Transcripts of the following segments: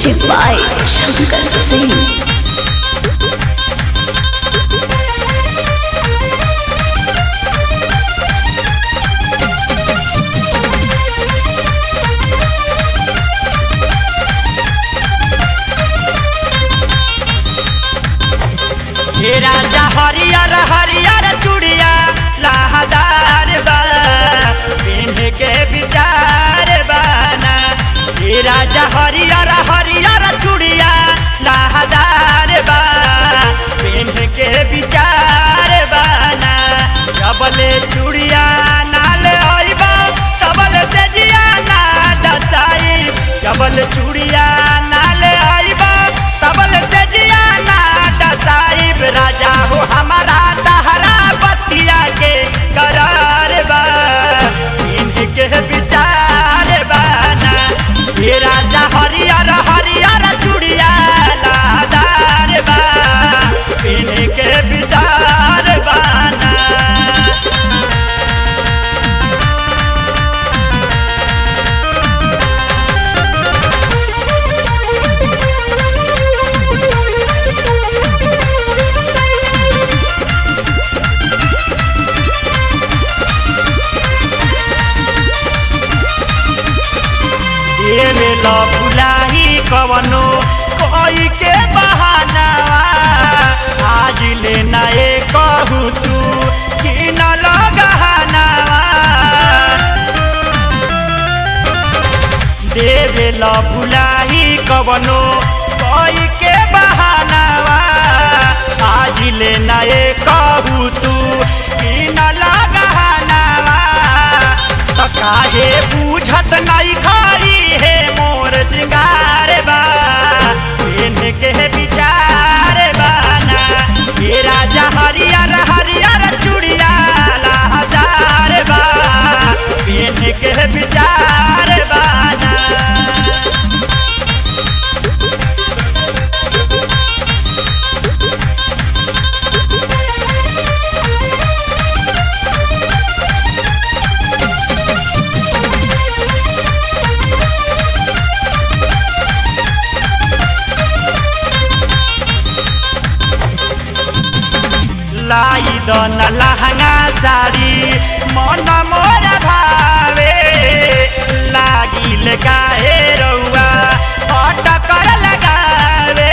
Music by Shankar Singh. हे राजा हरियर हरियर चूड़िया लहदार बा पिन्ह के विचार बाना हे राजा हरियर हरियर चूड़िया लहदार बा पिन्ह के विचार बाना जबले चूड़िया नाल आइबा तबल से जिया ना दसाई जबल चूड़िया नाल आइबा तबल से जिया ना दसाइब राजा हो हमारा तहरा बतिया के करार बा इनके विचार बाना ये राजा हरियर हरियर चूड़िया लादार बा इनके विचार बाना देवे ल बुलाही कवनो कोई के बहानावा आज ले नए कहू तू कि न लगहानावा देवे ल बुलाही कवनो कोई के बहानावा आज ले नए कहू तू कि न लगहानावा त काहे बूझत नहीं खाई है मोर श्रृंगार बा इनके विचार बाना ये राजा हरियर हरियर चूड़िया लहदार बा इनके विचार बाना लाई दन लहंगा साड़ी मन मोर भावे लागिल काहे रउआ अटकर लगावे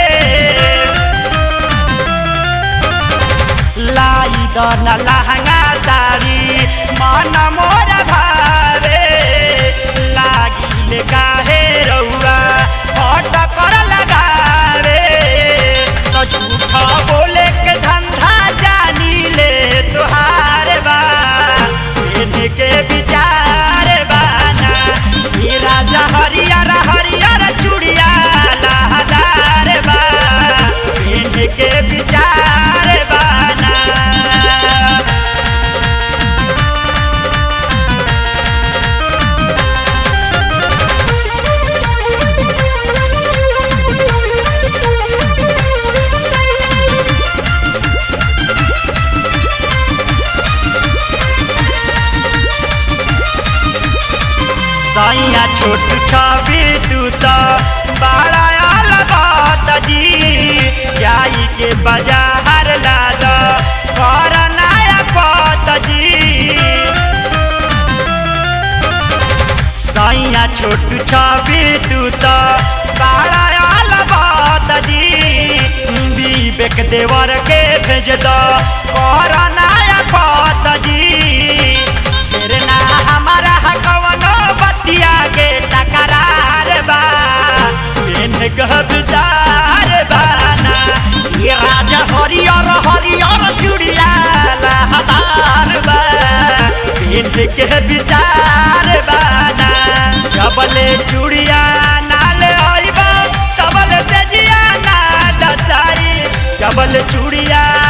लाई दन लहंगा साड़ी मन मोर भावे लागिल काहे रउआ अटकर लगावे तो झूठा बोले के धंधा जानी ले तुहार बा इनके विचार बाना ये राजा हरियर हरियर चूड़िया लहदार बा इनके विचार बाना सैया छोट छवि तू तो बड़ा अलबात जी जाई के बाजार लाद कर नया पत जी सैया छोट छवि तू तो बड़ा अलबात जी विवेक देवर के भेज दो कर नया पत जी फिर ना हमारा कवनो बतिया के टकरार बा इन गहदार बाना ये राजा हरियर हरियर चूड़िया लहदार बा इनके विचार बाना जबले चूड़िया नाल आइबा तबल से जिया ना दसाई जबल चूड़िया